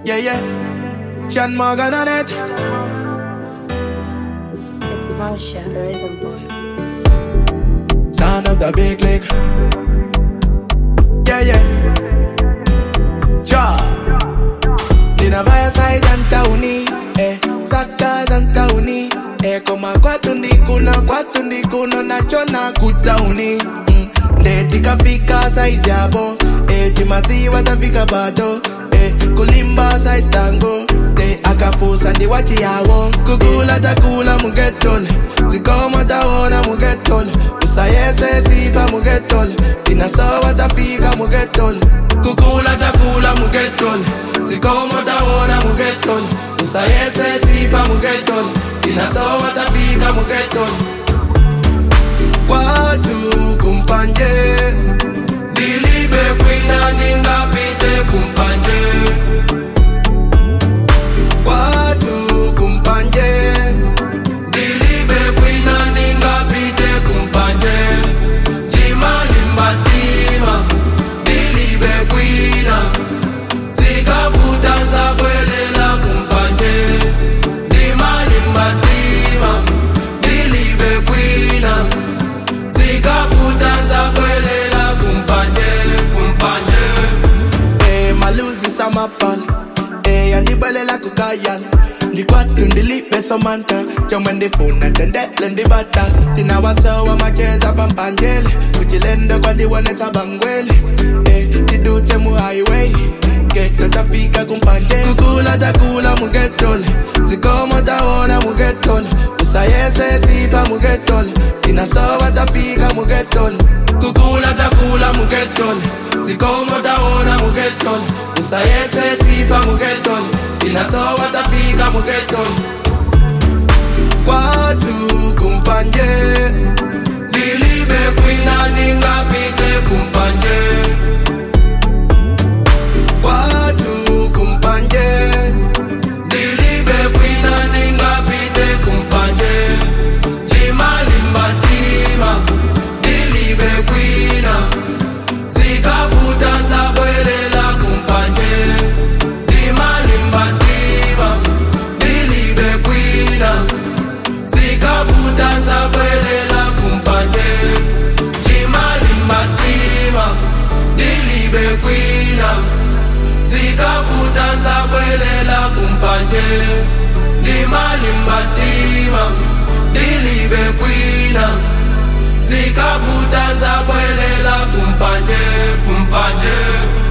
Yeah, yeah. Sean Morgan on it. It's Marsha, the rhythm boy. Sound of the big league. Yeah, yeah. Cha. Ninavaya sai Zantauni. Eh, Saka Zantauni. Eh, koma kwatu ndikuno, kwatu ndikuno, nachona kutauni. Mm. Ndeti kafika size yabo. Eh, timaziwa tafika bado. Eh, kulimba size tango. Te akafusa ndi wati yawo. Kukula takula mugetole. Zikoma tawona mugetole. Usayese sifa mugetole. Tinasowa tafika mugetole. Kukula takula mugetole. Zikoma tawona mugetole. Usayese sifa mugetole. Tinasowa tafika mugetole. Kwatu kumpanje. Dilibe kwina ningapite kumpanje. Kwatu kumpanje. Dilibe kwina ningapite kumpanje. Lima limba ntima. Dilibe kwina. Zikavuta zabwelela kumpanje. Lima limba ntima. Dilibe kwina. Zikavuta zabwelela kumpanje. Kumpanje. Eh, maluzi samapal Eh, andibwelela kukayal ndikwatu ndilipe somanta chomwe ndifuna tendele ndibata tinawasowa macheza pampanjele kuchilendo kwandiwonetsa bangwele Eh, tidutse mu highway geto tafika kumpanje kukula takula mugetole zikomo tawona mugetole usayese sifa mugetole tinasowa tafika mugetole kukula takula mugetole zikomo tawona mugetole usayese sifa mugetole tinasowa tafika mugetole kwatu kumpanje dilibe kwina ningapite kumpanje kwatu kumpanje dilibe kwina ningapite kumpanje limalimba ntima dilibe kwina zikavuta zabwelela kumpanje limalimba ntima dilibe kwina zikavuta zabwelela kumpanje limalimba ntima dilibe kwina zikavuta zabwelela kumpanje limalimba ntima dilibe kwina zikavuta zabwelela kumpanje kumpanje